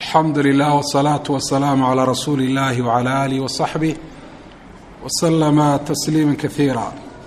alxamdu lilah wsalaatu wasalaamu calaa rasuuli illahi wcala aalihi wasaxbih wasalama tasliima kaiira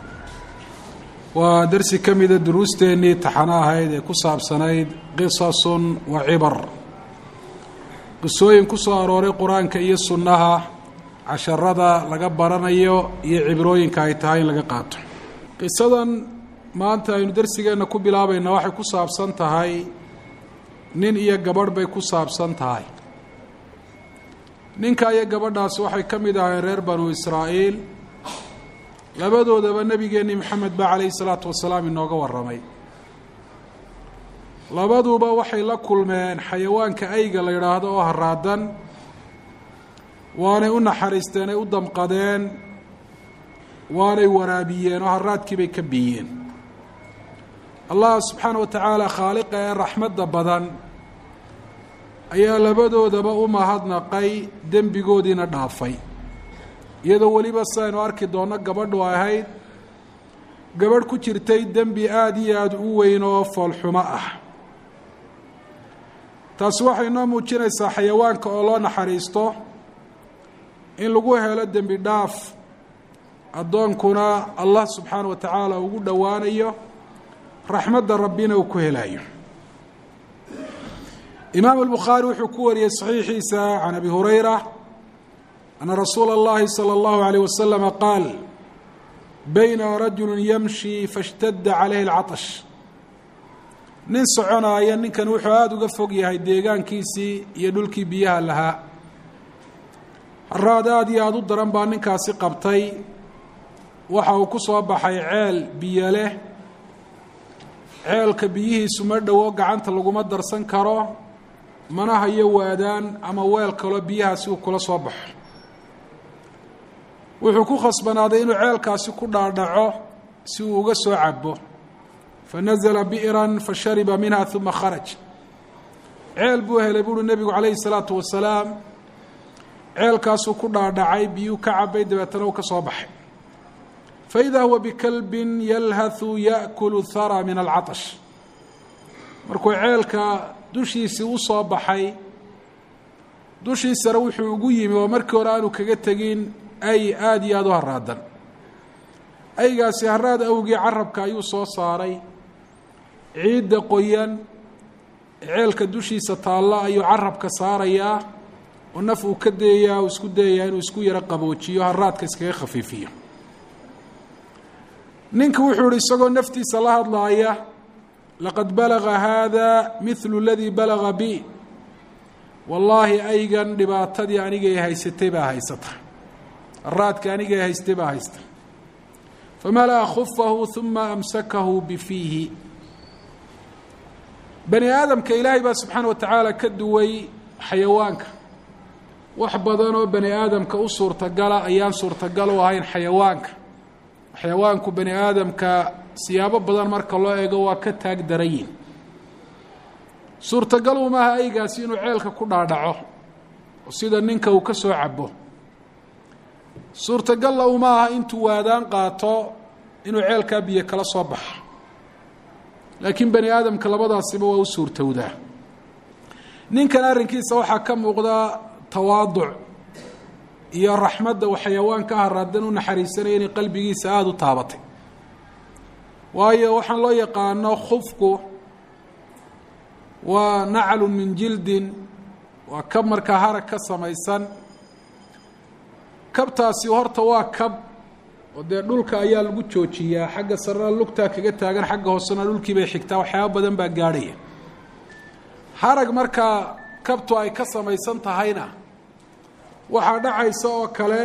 waa darsi ka mida duruusteennii taxano ahayd ee ku saabsanayd qisasun wa cibar qisooyin ku soo arooray qur-aanka iyo sunnaha casharada laga baranayo iyo cibrooyinka ay tahay in laga qaato qisadan maanta aynu darsigeenna ku bilaabayna waxay ku saabsan tahay nin iyo gabadh bay ku saabsan tahay ninka iyo gabadhaasi waxay ka mid ahayn reer banu israa'iil labadoodaba nebigeenni maxamed ba calayhi salaatu wasalaam inooga warramay labaduba waxay la kulmeen xayawaanka ayga la yidhaahdo oo haraadan waanay u naxariisteen ay u damqadeen waanay waraabiyeen oo haraadkii bay ka biyeen allah subxaana wa tacaala khaaliqa ee raxmadda badan ayaa labadoodaba u mahadnaqay dembigoodiina dhaafay iyadoo weliba sidaynu arki doonno gabadhu ay ahayd gabadh ku jirtay dembi aada iyo aada u weyn oo foolxumo ah taasi waxay noo muujinaysaa xayawaanka oo loo naxariisto in lagu helo dembi dhaaf addoonkuna allah subxaana wa tacaala ugu dhowaanayo raxmadda rabbina uu ku helayo imaam albukhaari wuxuu ku wariyey saxiixiisa can abi hurayra ana rasuula اllahi salى اllahu عalيه waslama qaal bayna rajulu yamshi faاshtadda calayhi اlcaطsh nin soconaaya ninkan wuxuu aada uga fog yahay deegaankiisii iyo dhulkii biyaha lahaa haraad aada iyo aada u daran baa ninkaasi qabtay waxa uu ku soo baxay ceel biyo leh ceelka biyihiisu ma dhowo gacanta laguma darsan karo mana hayo waadaan ama weel kaloo biyahaasi uu kula soo baxo wuxuu ku khasbanaaday inuu ceelkaasi ku dhaadhaco si uu uga soo cabo fanazla bi'ran fashariba minha uma kharaj ceel buu helay buuhi nebigu calayhi salaatu wasalaam ceelkaasuu ku dhaadhacay biyuu ka cabay dabeetana uu ka soo baxay faida huwa bikalbin yalhathu yaأkulu hara min alcaطsh markuu ceelka dushiisii u soo baxay dushiisana wuxuu ugu yimi oo markii hore aanu kaga tegin ay aada iyo aada u haraadan aygaasi haraad awgii carabka ayuu soo saaray ciidda qoyan ceelka dushiisa taalla ayuu carabka saarayaa oo naf uu ka dayayaa uu isku dayayaa inuu isku yaro qaboojiyo haraadka iskaga khafiifiyo ninka wuxuu ihi isagoo naftiisa la hadlaaya laqad balaga haada mithlu اladii balaga bi wallaahi aygan dhibaatadii anigay haysatay baa haysata haraadka anigay haystay baa haysta famala'a khufahu uma amsakahu bifiihi bani aadamka ilaahay baa subxaana wa tacaala ka duway xayawaanka wax badan oo bani aadamka u suurtagala ayaan suurtagal u ahayn xayawaanka xayawaanku bani aadamka siyaabo badan marka loo eego waa ka taag darayin suurtagal umaaha aygaasi inuu ceelka ku dhaadhaco oo sida ninka uu ka soo cabo suurtagalla uma aha intuu waadaan qaato inuu ceelkaa biyo kala soo baxo laakiin bani aadamka labadaasiba waa u suurtowdaa ninkan arrinkiisa waxaa ka muuqda tawaaduc iyo raxmadda uu xayawaanka haraadan u naxariisanaya inay qalbigiisa aada u taabatay waayo waxaan loo yaqaano khufku waa naclu min jildin waa kab markaa harag ka samaysan kabtaasi horta waa kab oo dee dhulka ayaa lagu joojiyaa xagga sarena lugtaa kaga taagan xagga hoosena dhulkii bay xigtaa waxyaaba badan baa gaadhaya harag markaa kabtu ay ka samaysan tahayna waxaa dhacaysa oo kale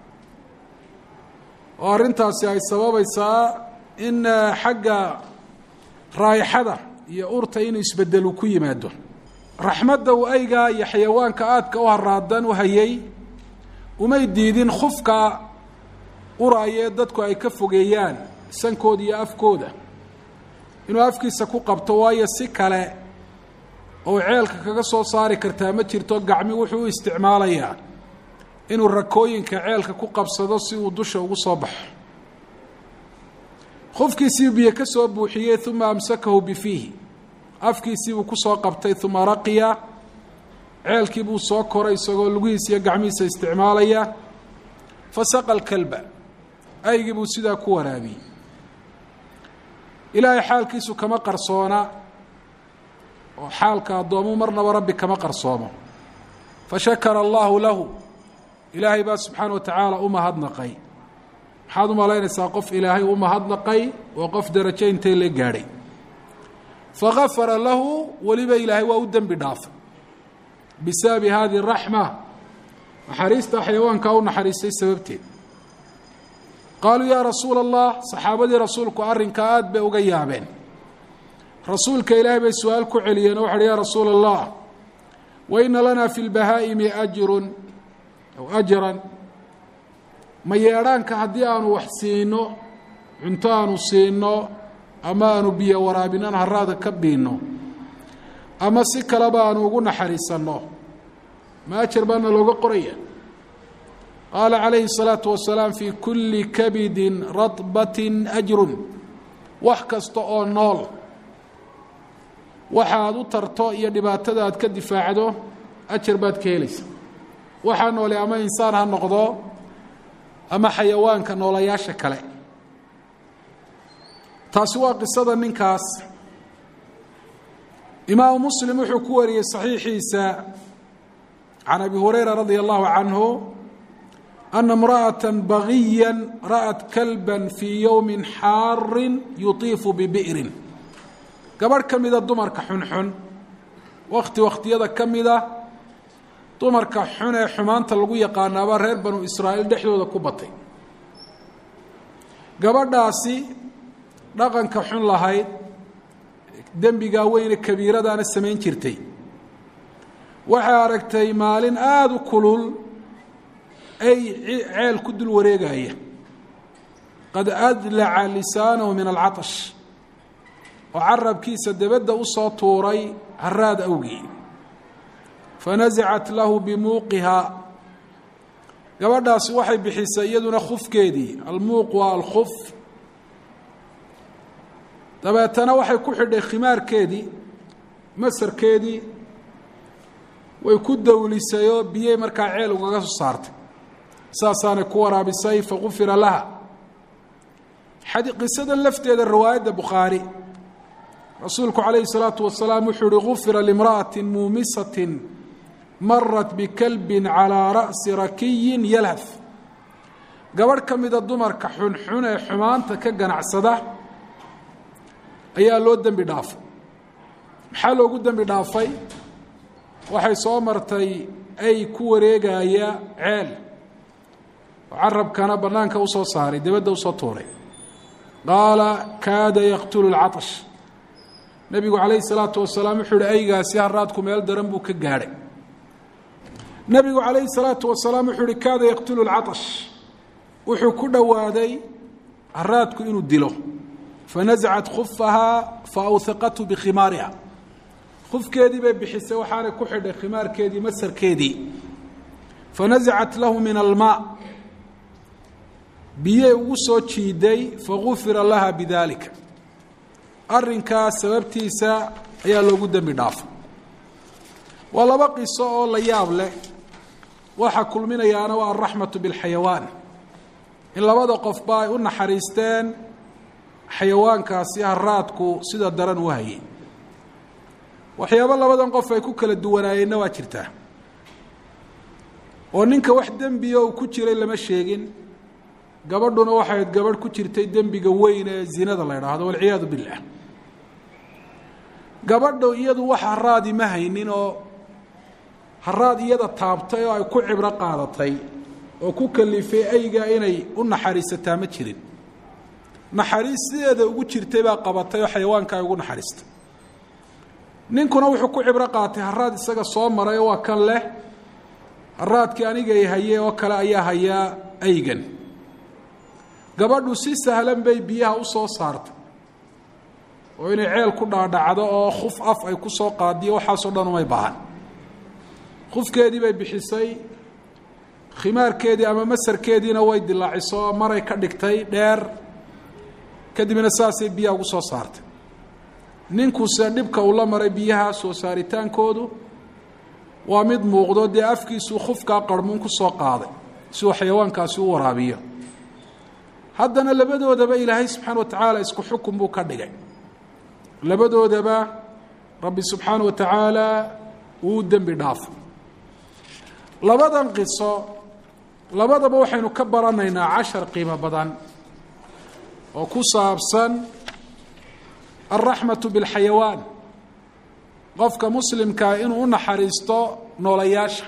oo arrintaasi ay sababaysaa in xagga raayixada iyo urta inuu isbedelu ku yimaado raxmadda uu aygaa iyo xayawaanka aadka u haraadan u hayay umay diidin khufka uraayee dadku ay ka fogeeyaan sankooda iyo afkooda inuu afkiisa ku qabto waayo si kale oo ceelka kaga soo saari kartaa ma jirto gacmi wuxuu u isticmaalayaa inuu rakooyinka ceelka ku qabsado si uu dusha ugu soo baxo khufkiisii biyo ka soo buuxiyey uma amsakahu bifiihi afkiisiibuu ku soo qabtay uma raqiya ceelkii buu soo koray isagoo lugihiisa iyo gacmihiisa isticmaalaya fasaqa alkalba aygii buu sidaa ku waraabiyey ilaahay xaalkiisu kama qarsoona oo xaalka addoomu marnaba rabbi kama qarsoomo fashakara allahu lahu ilaahay baa subxaana wa tacaala u mahadnaqay maxaad u malaynaysaa qof ilaahay u mahadnaqay oo qof darajo intay la gaadhay fagafara lahu weliba ilaahay waa u dembi dhaafay bisababi hadihi raxma naxariista xayawaankaa u naxariistay sababteed qaaluu yaa rasuula allah saxaabadii rasuulku arrinkaa aada bay uga yaabeen rasuulka ilaahay bay su-aal ku celiyeen oo waxuuhi yaa rasuula allah wa ina lanaa fi lbahaa'imi ajrun aw ajran ma yeedhaanka haddii aanu wax siino cunto aanu siino ama aanu biyo waraabinaan haraada ka biinno ama si kaleba aanu ugu naxariisanno ma ajar baana looga qoraya qaala calayhi الsalaatu wasalaam fii kulli kabidin radbatin ajrun wax kasta oo nool waxa aad u tarto iyo dhibaatada aad ka difaacdo ajar baad ka helaysa waxaa noole ama insaan ha noqdo ama xayawaanka noolayaasha kale taasi waa qisada ninkaas imaamu muslim wuxuu ku wariyey saxiixiisa can abi hurayra radia allahu canhu ana imra'ata bagiya ra'at kalba fii yowmi xaarin yutiifu bibi'rin gabadh ka mida dumarka xunxun wakti wakhtiyada ka mida dumarka xun ee xumaanta lagu yaqaanaaba reer banu israa'iil dhexdooda ku batay gabadhaasi dhaqanka xun lahayd dembigaa weyne kabiiradaana samayn jirtay waxay aragtay maalin aada u kulul ay ceel ku dul wareegaya qad adlaca lisaanahu min alcatash oo carabkiisa debadda u soo tuuray haraad awgii fanasacat lahu bimuuqihaa gabadhaasi waxay bixisay iyaduna khufkeedii almuuq waa alkhuf dabeetana waxay ku xidhay khimaarkeedii masarkeedii way ku dawlisay oo biyey markaa ceel ugaga soo saartay saasaanay ku waraabisay fagufira laha qisadan lafteeda riwaayadda bukhaari rasuulku calayhi الsalaatu wasalaam wuxuu uhi gufira limra'ati muumisatin marat bikalbin calىa ra'si rakiyin yalhaf gabadh ka mida dumarka xunxun ee xumaanta ka ganacsada ayaa loo dembi dhaafay maxaa loogu dembi dhaafay waxay soo martay ay ku wareegaya ceel oo carabkana bannaanka usoo saaray debadda usoo tuuray qaala kaada yaqtulu اlcatash nebigu calayhi salaatu wasalaam wuxuu uhi aygaasi haraadku meel daran buu ka gaadhay nebigu calayhi salaatu wasalaam wuxuu uhi kaada yaqtulu lcatash wuxuu ku dhowaaday haraadku inuu dilo fanasacat khufahaa faawhiqathu bikhimaariha khufkeedii bay bixisay waxaanay ku xidhay khimaarkeedii masarkeedii fanasacat lahu min almaa biyey ugu soo jiiday fagufira laha bidalika arrinkaas sababtiisa ayaa loogu dembi dhaafay waa laba qiso oo la yaab leh waxa kulminayaana waa alraxmatu bilxayawaan in labada qofba ay u naxariisteen xayawaankaasi haraadku sida daran u hayay waxyaabo labadan qof ay ku kala duwanaayeenna waa jirtaa oo ninka wax dembiya uu ku jiray lama sheegin gabadhuna waxayd gabadh ku jirtay dembiga weyn ee zinada la idhaahdo walciyaadu billah gabadha iyadu wax haraadi ma haynin oo haraad iyada taabtay oo ay ku cibro qaadatay oo ku kalifay ayga inay u naxariisataa ma jirin naxariis sideeda ugu jirtay baa qabatay oo xayawaanka ay ugu naxariistay ninkuna wuxuu ku cibro qaatay haraad isaga soo maray oo waa kan leh haraadkii anigay haye oo kale ayaa hayaa aygan gabadhu si sahlan bay biyaha u soo saartay oo inay ceel ku dhaadhacdo oo khuf af ay ku soo qaadiyo waxaasoo dhan umay baahan khufkeedii bay bixisay khimaarkeedii ama masarkeediina way dilaaciso maray ka dhigtay dheer kadibna saasay biyaha ugu soo saartay ninkuse dhibka uu la maray biyaha soo saaritaankoodu waa mid muuqdo dee afkiisuu khufkaa qarmuun ku soo qaaday si uu xayawaankaasi u waraabiyo haddana labadoodaba ilaahay subxaana wa tacaala isku xukun buu ka dhigay labadoodaba rabbi subxaana wa tacaala uu dembi dhaafo labadan qiso labadaba waxaynu ka baranaynaa cashar qiimo badan oo ku saabsan alraxmatu bilxayawaan qofka muslimkaa inuu u naxariisto noolayaasha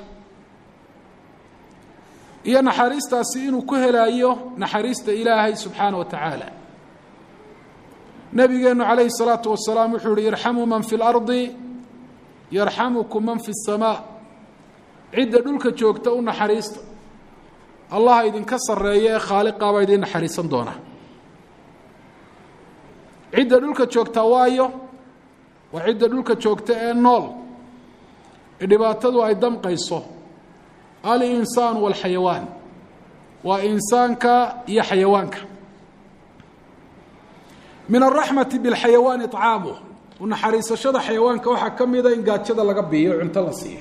iyo naxariistaasi inuu ku helaayo naxariista ilaahay subxaana wa tacaala nabigeenu calayhi الsalaatu wasalaam wuxuu yihi irxamuu man fi اlardi yarxamukum man fi الsamaa cidda dhulka joogta u naxariista allaha idinka sarreeya ee khaaliqaabaa idin naxariisan doona cidda dhulka joogta waayo waa cidda dhulka joogta ee nool ee dhibaatadu ay damqayso alinsaan wاlxayawaan waa insaanka iyo xayawaanka min araxmati biاlxayawaan iطcaamuh u naxariisashada xayawaanka waxaa ka mida in gaajada laga biiyo cunto la siiyo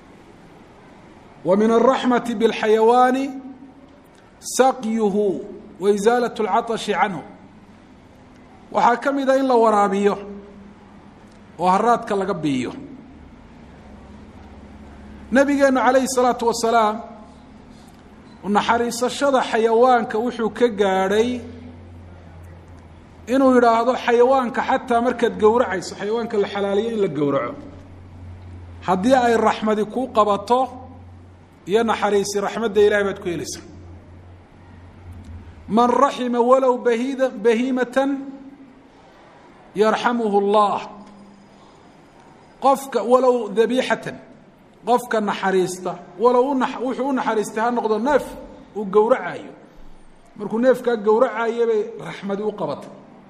wa min araxmati biاlxayawaani saqyuhu wa isaalaة اlcaطashi canhu waxaa ka mida in la waraabiyo oo haraadka laga biiyo nabigeenu calayhi الsalaatu wasalaam naxariisashada xayawaanka wuxuu ka gaadhay inuu yidhaahdo xayawaanka xataa markaad gowracayso xayawaanka la xalaaliyo in la gowraco haddii ay raxmadi kuu qabato iyo naxariisi raxmadda ilahay baad ku helaysaa man raxima walow bahida bahiimatan yarxamuhu اllah qofka walow dabiixatan qofka naxariista walow u wuxuu u naxariistay ha noqdo neef uu gowracayo markuu neefkaa gowracayo bay raxmadi u qabatay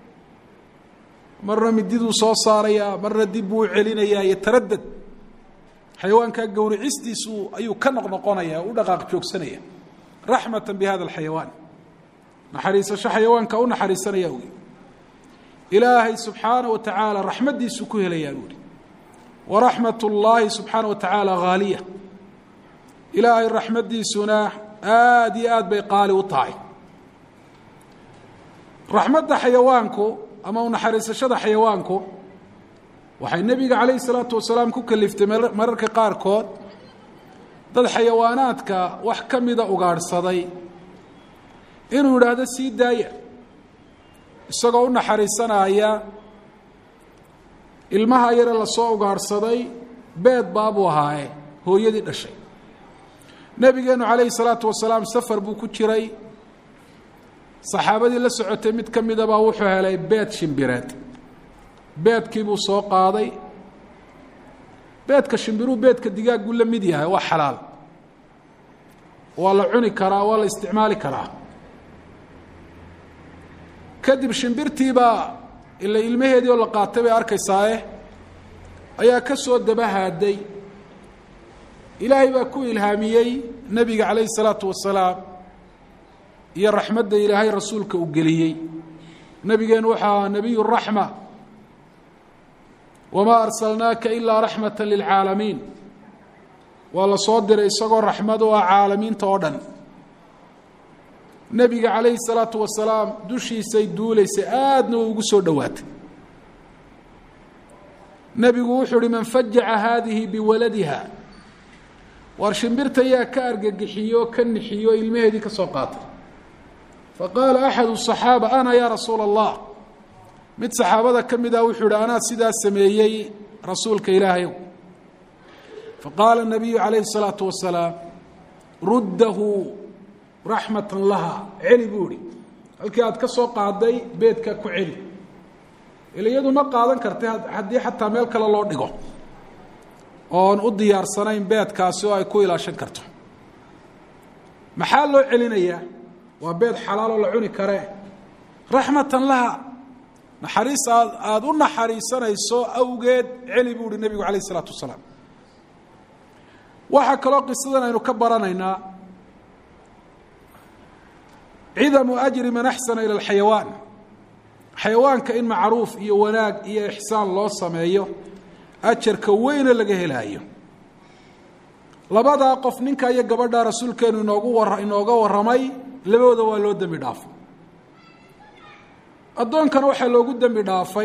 marna mididuu soo saarayaa marna dib buu u celinayaa iyo taradad xayawaankaa gowricistiisu ayuu ka noqnoqonaya u dhaqaaq joogsanaya raxmata bi hada alxayawaan naxariisasho xayawaanka u naxariisanaya ui ilaahay subxaana wa tacaala raxmaddiisuu ku helayaa buuhi waraxmat اllaahi subxaana wa tacaala haaliya ilaahay raxmaddiisuna aada iyo aad bay qaali u tahay raxmadda xayawaanku ama unaxariisashada xayawaanku waxay nebiga calayhi salaatu wasalaam ku kaliftay mararka qaarkood dad xayawaanaadka wax ka mida ugaadhsaday inuu yidhaahdo sii daaya isagoo u naxariisanaya ilmaha yare lasoo ugaadhsaday beed baabuu ahaaye hooyadii dhashay nebigeenu calayhi salaatu wasalaam safar buu ku jiray saxaabadii la socotay mid ka midabaa wuxuu helay beed shimbireed beedkii buu soo qaaday beedka shimbiruu beedka digaagguu la mid yahay waa xalaal waa la cuni karaa waa la isticmaali karaa kadib shimbirtiibaa ila ilmaheedii oo la qaatay bay arkaysaaye ayaa ka soo dabahaaday ilaahay baa ku ilhaamiyey nebiga calayhi الsalaatu wasalaam iyo raxmadda ilaahay rasuulka uu geliyey nebigeenu waxaa nebiy raxma wamaa arsalnaaka ilaa raxmata lilcaalamiin waa la soo diray isagoo raxmad u ah caalamiinta oo dhan nebiga calayhi الsalaatu wasalaam dushiisay duulaysay aadna way ugu soo dhowaatay nebigu wuxuu uhi man fajaca haadihi biwaladiha waar shimbirta yaa ka argagixiyo ka nixiyo ilmaheedii ka soo qaatay faqaala axadu الصaxaaba ana ya rasuula الlah mid saxaabada ka mid ah wuxuu ihi anaa sidaa sameeyey rasuulka ilaahayow faqaala الnabiyu calayhi الsalaatu wasalaam ruddahu raxmata laha celi buu ihi halkii aad ka soo qaaday beedka ku celi ila iyadu ma qaadan kartay haddii xataa meel kale loo dhigo oon u diyaarsanayn beedkaasi oo ay ku ilaashan karto maxaa loo celinayaa waa beed xalaaloo la cuni karee raxmatan laha naxariis aad aada u naxariisanayso awgeed celi buu uhi nebigu calayh isalaatu wasalaam waxaa kaloo qisadan aynu ka baranaynaa cidamu ajri man axsana ila alxayawaan xayawaanka in macruuf iyo wanaag iyo ixsaan loo sameeyo ajarka weyne laga helaayo labadaa qof ninka iyo gabadha rasuulkeenu inoogu wa inooga warramay labadooda waa loo dembi dhaafay addoonkana waxaa loogu dembi dhaafay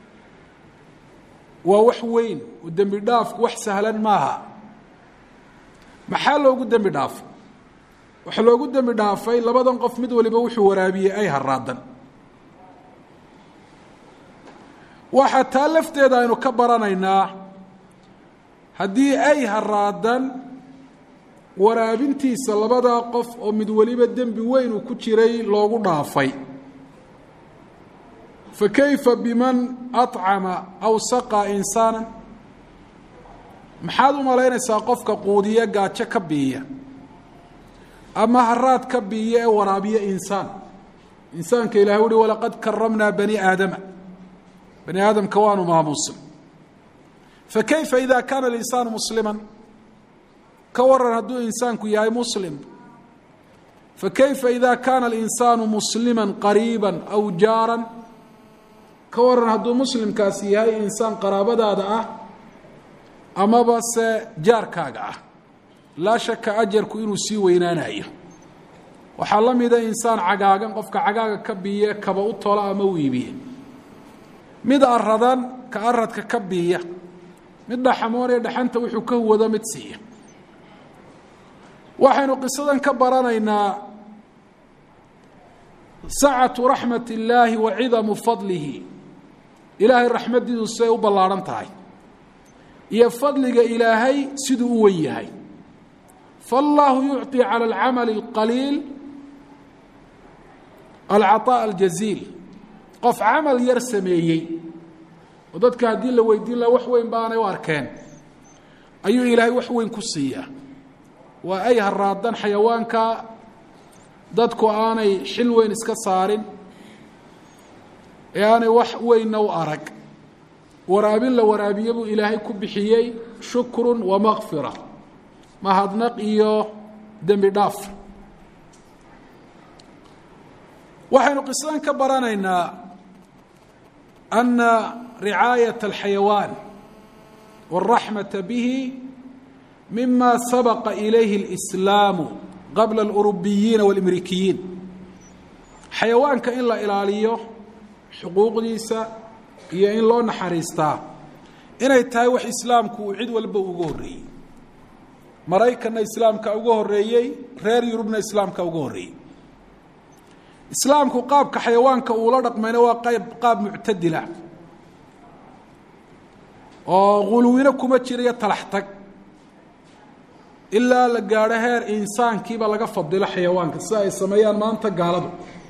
waa wax weyn oo dembi dhaafku wax sahlan maaha maxaa loogu dembi dhaafay waxaa loogu dembi dhaafay labadan qof mid waliba wuxuu waraabiyey ay haraadan waxaa taa lafteeda aynu ka baranaynaa haddii ay haraadan waraabintiisa labadaa qof oo mid waliba dembi weyn uu ku jiray loogu dhaafay fa kayfa biman acama aw saqaa insaana maxaad u malaynaysaa qofka quudiya gaajo ka biiya ama haraad ka biiya ee waraabiya insaan insaanka ilahay uhi walaqad karamnaa bani aadama bani aadamka waanu maamuusin fakayfa ida kaana alinsaanu muslima ka waran hadduu insaanku yahay muslim fakayfa ida kaana alinsaanu muslima qariiba aw jaaran ka waran hadduu muslimkaasi yahay insaan qaraabadaada ah amaba se jaarkaaga ah laa shaka ajarku inuu sii weynaanayo waxaa la mida insaan cagaagan qofka cagaaga ka biiye kaba u tola ama u iibiye mid aradan ka aradka ka biiya mid dhaxamoonee dhaxanta wuxuu ka huwado mid siiya waxaynu qisadan ka baranaynaa sacatu raxmat illaahi wa cidamu fadlihi ilaahay raxmaddiidu siday u ballaadhan tahay iyo fadliga ilaahay siduu u wen yahay faallaahu yucطi calى alcamali اlqaliil alcaطaaء aljaziil qof camal yar sameeyey oo dadka haddii la weydiin laha wax weyn baanay u arkeen ayuu ilaahay wax weyn ku siiyaa waa ay haraadan xayawaanka dadku aanay xil weyn iska saarin ee aanay wax weynna u arag waraabin la waraabiye buu ilaahay ku bixiyey shukru wa makfira mahadnaq iyo dembi dhaaf waxaynu qisadan ka baranaynaa ana ricaayaة اlxayawaan wاlraxmaةa bihi mima sabaqa ilayhi اlإslaamu qabla اlurubiyiina wاlmrikiyiin xayawaanka in la ilaaliyo xuquuqdiisa iyo in loo naxariistaa inay tahay wax islaamku uu cid walba uga horreeyey maraykanna islaamka uga horreeyey reer yurubna islaamka uga horreeyey islaamku qaabka xayawaanka uula dhaqmayna waa qayb qaab muctadila oo guluwino kuma jirayo talax tag ilaa la gaadho heer insaankiiba laga fadilo xayawaanka sida ay sameeyaan maanta gaaladu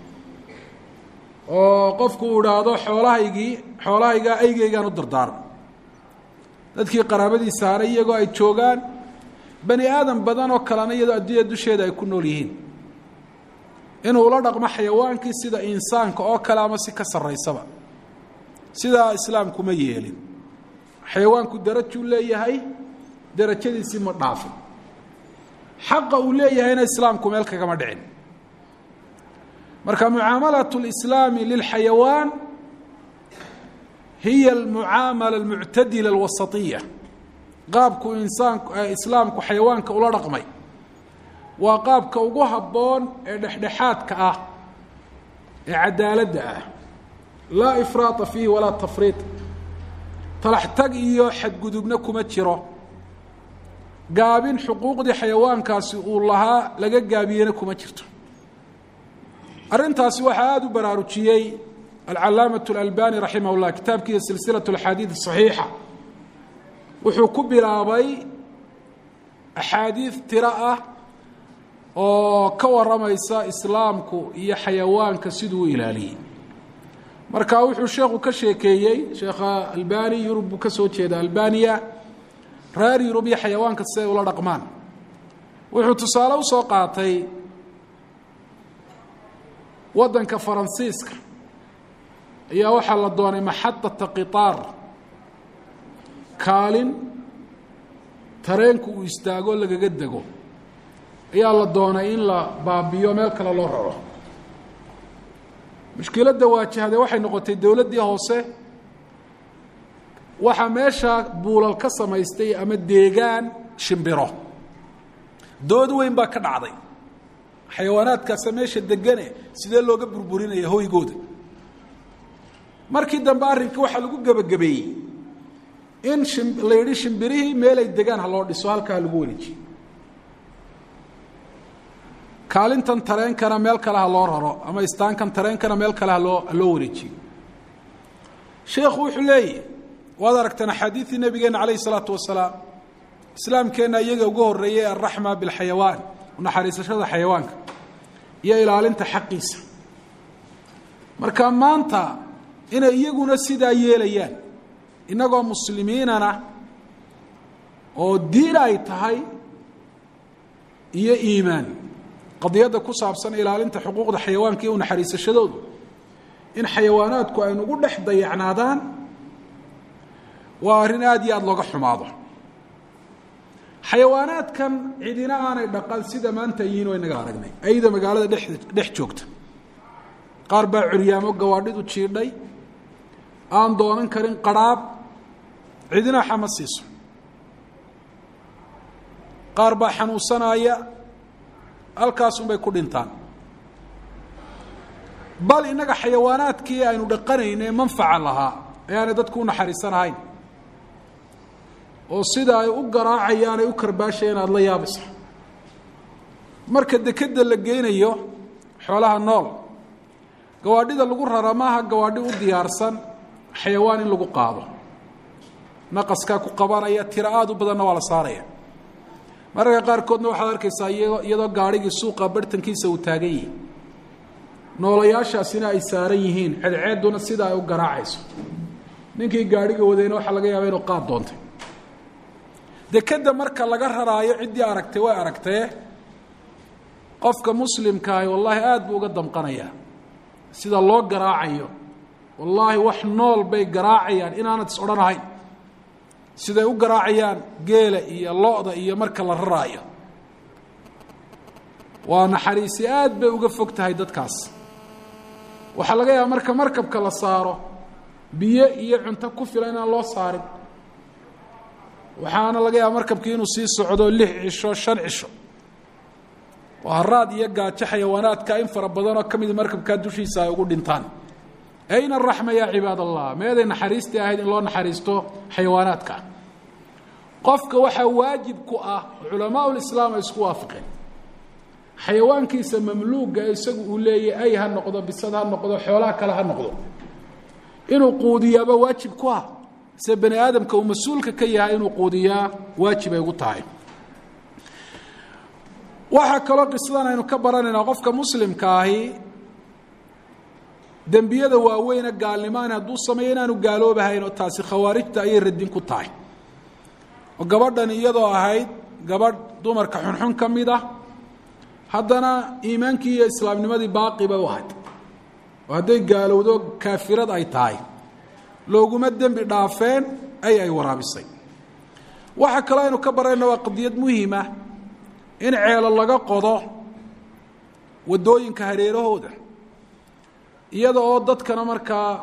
oo qofku uu idhaahdo xoolahaygii xoolahaygaa aygeygaan u dardaarma dadkii qaraabadiisa haray iyagoo ay joogaan bani aadam badan oo kalena iyadoo adduunya dusheeda ay ku nool yihiin inuu la dhaqmo xayawaankii sida insaanka oo kale ama si ka sarraysaba sidaa islaamkuma yeelin xayawaanku darajuu leeyahay darajadiisii ma dhaafin xaqa uu leeyahayna islaamku meel kagama dhicin marka mucaamalaة اlislaami lilxayawaan hiya almucaamala almuctadila alwasatiya qaabku insaanku islaamku xayawaanka ula dhaqmay waa qaabka ugu habboon ee dhexdhexaadka ah ee cadaaladda ah laa ifraata fiihi walaa tafriid talax tag iyo xadgudubna kuma jiro gaabin xuquuqdii xayawaankaasi uu lahaa laga gaabiyena kuma jirto arrintaasi waxaa aada u baraarujiyey alcalaamaة اlalbani raximah اllah kitaabkiisa silsilaة اaxaadiid صaxiixa wuxuu ku bilaabay axaadiid tiro ah oo ka waramaysa islaamku iyo xayawaanka siduu u ilaaliyey marka wuxuu sheekhu ka sheekeeyey sheekha albani yurub buu ka soo jeeda albaniya reer yurub iyo xayawaanka siday ula dhaqmaan wuxuu tusaale usoo qaatay waddanka faransiiska ayaa waxaa la doonay maxadata qitaar kaalin tareenku uu istaago lagaga dego ayaa la doonay in la baabiyo meel kale loo raro mushkiladda waajahday waxay noqotay dowladdii hoose waxaa meesha buulal ka samaystay ama deegaan shimbiro dood weyn baa ka dhacday xayawaanaadkaasa meesha degane sidee looga burburinaya hoygooda markii dambe arrinka waxaa lagu gebagabeeyey in shim la yidhi shimbirihii meelay degaan ha loo dhiso halkaa ha lagu wareejiyo kaalintan tareenkana meel kale ha loo raro ama istaankan tareenkana meel kale haloo ha loo wareejiyo sheekhu wuxuu leeyahy waad aragteen axaadiidii nabigeena calayh isalaatu wasalaam islaamkeenna iyaga uga horreeyay alraxma bilxayawaan naxariisashada xayawaanka iyo ilaalinta xaqiisa marka maanta inay iyaguna sidaa yeelayaan innagoo muslimiinana oo diin ay tahay iyo iimaan qadiyadda ku saabsan ilaalinta xuquuqda xayawaanka iyo naxariisashadoodu in xayawaanaadku ay nagu dhex dayacnaadaan waa arrin aada iyo aada looga xumaado xayawaanaadkan cidina aanay dhaqan sida maanta yihiin oo inaga aragnay ayda magaalada dhex dhex joogta qaar baa curyaamo gawaadhidu jiidhay aan doonan karin qarhaab cidina xama siiso qaar baa xanuunsanaya halkaasunbay ku dhintaan bal innaga xayawaanaadkii aynu dhaqanayne manfaca lahaa ayaanay dadku u naxariisanahayn oo sida ay u garaacayaan ay u karbaashayaan aada la yaabaysa marka dekedda la geynayo xoolaha nool gawaadhida lagu rara maaha gawaadhi u diyaarsan xayawaan in lagu qaado naqaskaa ku qabanaya tiro aada u badanna waa la saaraya mararka qaarkoodna waxaad arkaysaa iyadoo iyadoo gaadhigii suuqa bartankiisa uu taagan yihi noolayaashaasina ay saaran yihiin ceedceedduna sida ay u garaacayso ninkii gaadhiga wadayna waxaa laga yaaba inuu qaad doontay dekedda marka laga raraayo ciddii aragtay way aragtee qofka muslimkaahi wallaahi aada buu uga damqanayaa sida loo garaacayo wallaahi wax nool bay garaacayaan inaanad is odhanahayn siday u garaacayaan geela iyo lo-da iyo marka la raraayo waa naxariisi aad bay uga fog tahay dadkaas waxaa laga yaaba marka markabka la saaro biyo iyo cunto ku filan inaan loo saarin waxaana laga yaaba markabkii inuu sii socdo lix cisho shan cisho oo haraad iyo gaajo xayawaanaadka in fara badanoo ka mida markabkaa dushiisa ay ugu dhintaan ayna araxma yaa cibaad allah meeday naxariistii ahayd in loo naxariisto xayawaanaadka qofka waxaa waajib ku ah culamaa lislaam ay isku waafaqeen xayawaankiisa mamluuga isagu uu leeyahy ay ha noqdo bisad ha noqdo xoolaha kale ha noqdo inuu quudiyaaba waajib ku ah se bani aadamka uu mas-uulka ka yahay inuu quudiyaa waajib ay ugu tahay waxaa kaloo qisadan aynu ka baranaynaa qofka muslimka ahi dembiyada waaweyne gaalnimaan hadduu sameeyo inaanu gaaloobahayn oo taasi khawaarijta ayay radin ku tahay oo gabadhan iyadoo ahayd gabadh dumarka xunxun ka mid ah haddana iimaankii iyo islaamnimadii baaqi bay u ahayd oo hadday gaalowdo kaafirad ay tahay looguma dembi dhaafeen ay ay waraabisay waxaa kaloo aynu ka barayna waa qadiyad muhiima in ceelo laga qodo waddooyinka hareerahooda iyada oo dadkana markaa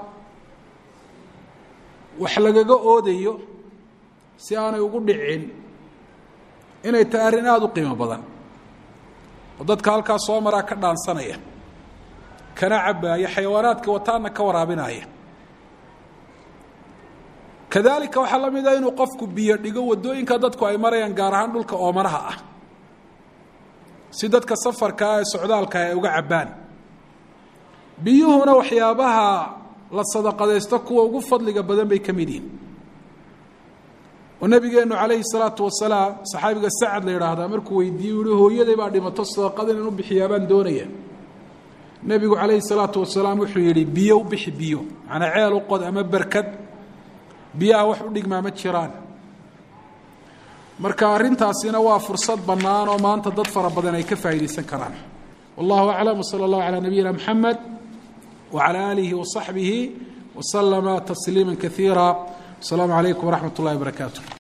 wax lagaga oodayo si aanay ugu dhicin inay tahay arrin aada u qiimo badan oo dadka halkaas soo maraa ka dhaansanaya kana cabbaaya xayawaanaadka wataana ka waraabinaya kadalika waxaa la mida inuu qofku biyo dhigo waddooyinka dadku ay marayaan gaar ahaan dhulka oomanaha ah si dadka safarkaa ee socdaalka ay uga cabbaan biyuhuna waxyaabaha la sadaqadaysto kuwa ugu fadliga badan bay ka mid yihin oo nabigeenu calayhi salaatu wasalaam saxaabiga sacad la yidhaahdaa markuu weydiiyey u yihi hooyaday baa dhimato sadaqada inan u bixiyaa baan doonaya nebigu calayhi salaatu wasalaam wuxuu yidhi biyo u bixi biyo macnaa ceel u qod ama berkad biyaha wax u dhigmaa ma jiraan marka arrintaasina waa fursad bannaan oo maanta dad fara badan ay ka faa'iidaysan karaan wallahu aclam wsala allahu calaa nabiyina moxamed wacalaa aalihi wasaxbihi waslama tasliima kaiira wasalaamu calaykum waraxmat ullahi wabarakaatu